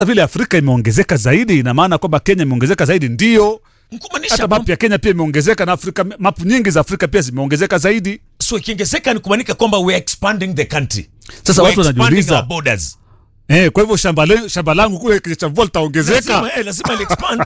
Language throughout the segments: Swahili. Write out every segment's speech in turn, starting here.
vile Afrika imeongezeka zaidi, ina maana kwamba Kenya imeongezeka zaidi, ndio Kumaanisha hata kwamba- mapu ya Kenya pia imeongezeka na Afrika, mapu nyingi za Afrika pia zimeongezeka zaidi. so ikiongezeka ni kumaanika kwamba we are expanding the country. Sasa We watu are expanding wanajiuliza our borders. eh, kwa hivyo shamba, le, shamba langu kule Kichamvua litaongezeka? Lazima, eh, lazima li expand.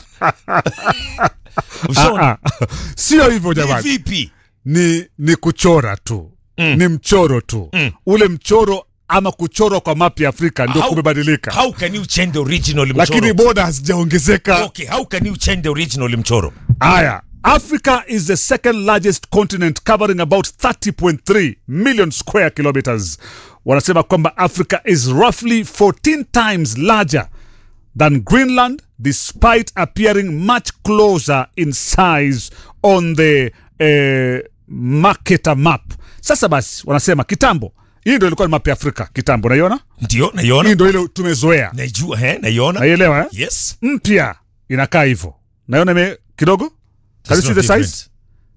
Ushaona? Ah, ah. Sio hivyo Ni jamani, vipi? ni, ni kuchora tu Mm. ni mchoro tu Mm. ule mchoro ama kuchorwa kwa mapu ya Afrika ndio How- kumebadilika, How can you change the original lakini mchoro? boda hazijaongezeka. Okay, how can you change the original mchoro? Aya, Africa is the second largest continent covering about 30.3 million square kilometers. Wanasema kwamba Africa is roughly 14 times larger than Greenland despite appearing much closer in size on the eh, Mercator map. Sasa basi wanasema kitambo, hii ndio ilikuwa ni map ya Afrika kitambo, naiona Ndio, hii naiona. ndio ile tumezoea, Naijua, eh, naiona. naielewa eh? Yes. Mpya inakaa hivyo, naiona ime kidogo Can you There's see no the size? difference.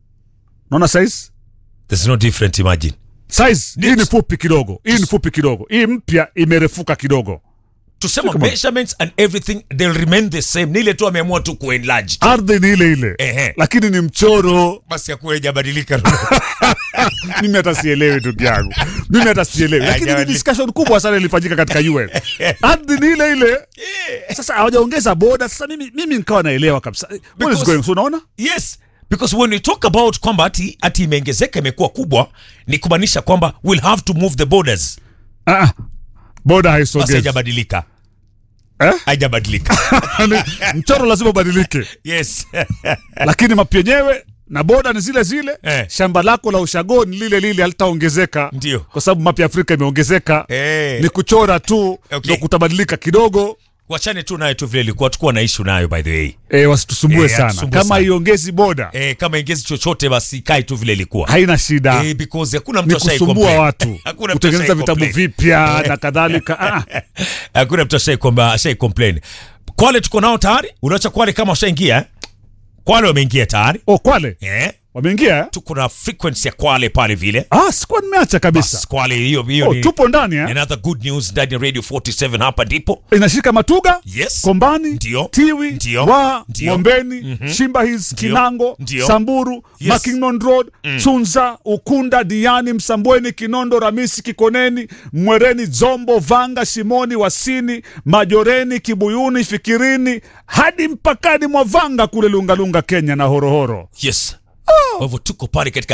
naona size There's no different imagine. size hii Neat. ni fupi kidogo hii ni fupi kidogo hii mpya imerefuka kidogo Tusema Come on. measurements and everything they'll remain the same. Ni ile tu ameamua tu kuenlarge. ardhi ni ile ile Ehe. lakini ni mchoro Basi yakuwa haijabadilika. mimi hata sielewi ndugu yangu mimi hata sielewi lakini ni Hajabadilika. discussion kubwa sana ilifanyika katika UN ardhi ni ile ile sasa hawajaongeza boda sasa mimi mimi nikawa naelewa kabisa what is Because- going so unaona Yes, because when we talk about kwamba ati, ati imeongezeka imekuwa kubwa ni kumaanisha kwamba we'll have to move the borders. ah ah. boda Basi haisogezi haijabadilika. Eh? Haijabadilika. Ni- mchoro lazima ubadilike yes. lakini mapu yenyewe na boda ni zile zile Eh. shamba lako la ushago ni lile lile halitaongezeka Ndio. kwa sababu mapu ya afrika imeongezeka Eh. ni kuchora tu Okay. ndo kutabadilika kidogo Wachane tu nayo tu vile ilikuwa tukuwa na issue nayo by the way. e, wasitusumbue Eh, sana hatusumbue kama sana. iongezi boda Eh, kama ingezi chochote basi ikae tu vile ilikuwa. haina shida Eh, because hakuna mtu ni ashai kusumbua complain. watu Hakuna mtu kutengeneza ashai vitabu complain. vipya na kadhalika ah, Hakuna mtu ashai kwamba ashai complain. Kwale tuko nao tayari? Unaacha Kwale kama washaingia? eh? Kwale wameingia tayari? oh, kwale Eh? wameingia eh? Tuko na frequency ya Kwale pale vile. ah, sikuwa nimeacha kabisa Bas, Kwale hiyo hiyo oh, ni tupo ndani eh? another good news ndani ya Radio 47 hapa ndipo. inashika matuga Yes. kombani Ndio. tiwi Ndio. wa Ndio. ngombeni shimba hills Ndio. kinango Ndio. samburu Yes. mackinnon road chunza ukunda diani msambweni kinondo ramisi kikoneni mwereni zombo vanga shimoni wasini majoreni kibuyuni fikirini hadi mpakani mwa vanga kule lungalunga kenya na horohoro Yes. Kwa hivyo tuko pale katika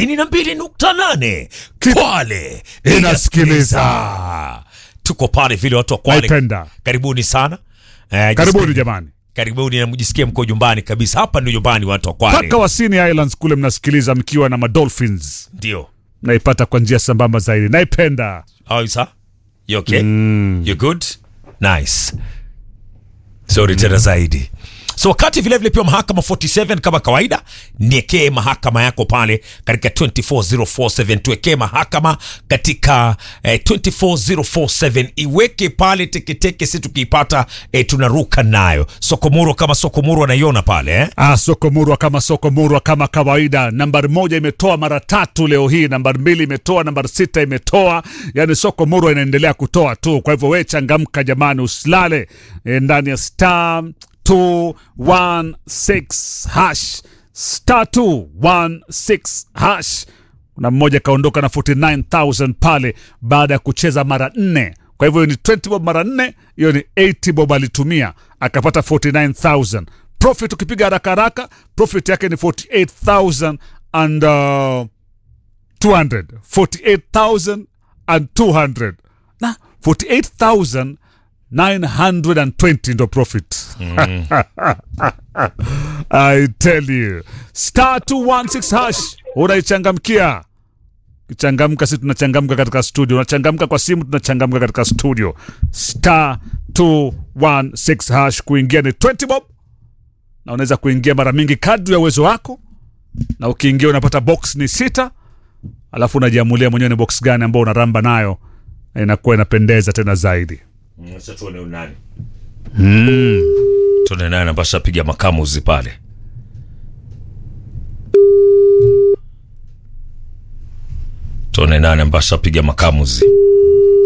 92.8 Ki- Kwale Inasikiliza. Tuko pale vile watu wa Kwale. naipenda Karibuni sana. Eh, karibuni jisikie- jamani Karibuni na mjisikie mko nyumbani kabisa. Hapa ndio nyumbani watu wa Kwale. mpaka wasini islands kule mnasikiliza mkiwa na madolphins Ndio. naipata kwa njia sambamba zaidi naipenda How is that? You okay? You good? Nice. Sorry tena zaidi. So wakati vile vile pia mahakama 47 kama kawaida, niekee mahakama yako pale katika 24047 tuwekee mahakama katika eh, 24047 iweke pale teketeke, si tukiipata eh, tunaruka nayo. Sokomuro kama Sokomuro anaiona pale eh? Ah, soko murwa kama soko murwa kama kawaida. Nambari moja imetoa mara tatu leo hii, nambari mbili imetoa, nambari sita imetoa. Yani soko murwa inaendelea kutoa tu. Kwa hivyo we changamka jamani, usilale e, ndani ya star 216 hash star 216 hash. Kuna mmoja kaondoka na 49000 pale baada ya kucheza mara nne. Kwa hivyo hiyo ni 20 bob mara nne, hiyo ni 80 bob alitumia akapata 49000 profit. Ukipiga haraka haraka, profit yake ni 48000 and uh, 200 48000 and 200 na 48920 ndo profit I tell you star 216 hash unaichangamkia kichangamka si tunachangamka katika studio unachangamka kwa simu tunachangamka katika studio star 216 hash kuingia ni 20 bob na unaweza kuingia mara mingi kadri ya uwezo wako na ukiingia unapata box ni sita alafu unajiamulia mwenyewe ni box gani ambao unaramba nayo na inakuwa inapendeza tena zaidi Sasa tuone nani. Tuone nani ambaye ashapiga makamuzi pale. Tuone nani ambaye ashapiga makamuzi.